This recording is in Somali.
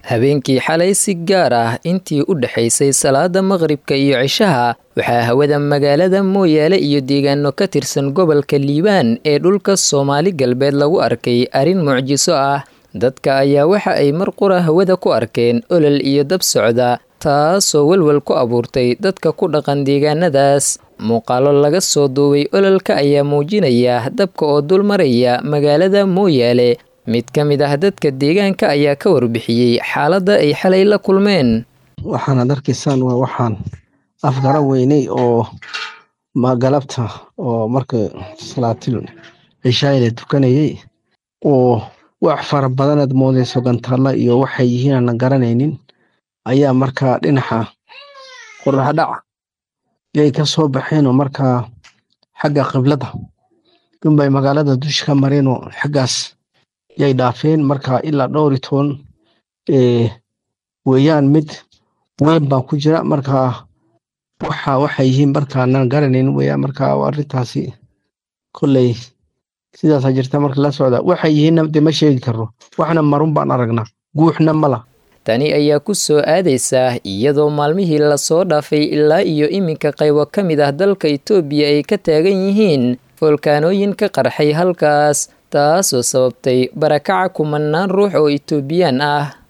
habeenkii xalay si gaar ah intii u dhexaysay salaada maqribka iyo cishaha waxaa hawada magaalada mooyaale iyo deegaano ka tirsan gobolka liibaan ee dhulka soomaali galbeed lagu arkay arrin mucjiso ah dadka ayaa waxa ay mar qura hawada ku arkeen olol iyo dab socda taasoo welwel ku abuurtay dadka ku dhaqan deegaanadaas muuqaalo laga soo duubay ololka ayaa muujinaya dabka oo dul maraya magaalada mooyaale mid ka mid ah dadka deegaanka ayaa ka warbixiyey xaaladda ay xalay la kulmeen waxaanad arkaysaan waa waxaan afgara weynay oo galabta oo marka salaatil cishaay la tukanayay oo wax fara badanaad moodayso gantaalla iyo waxay yihiin aanan garanaynin ayaa markaa dhinaca qoraxdhac yay ka soo baxeen oo markaa xagga qiblada dunbay magaalada dusha ka mareen oo xaggaas yay dhaafeen marka ilaa dhowr iyo toban weeyaan mid weyn baa ku jira markaa waxa waxay yihiin markaanan garanayn weeyaan markaa arrintaasi kolley sidaasaa jirta marka la socda waxay yihiinna dee ma sheegi karno waxna marun baan aragnaa guuxna mala tani ayaa ku soo aadaysaa iyadoo maalmihii lasoo dhaafay ilaa iyo iminka qaybo ka mid ah dalka itoobiya ay ka taagan yihiin foolkaanooyin ka qarxay halkaas taasoo sababtay barakaca kumanaan ruux oo itoobiyaan ah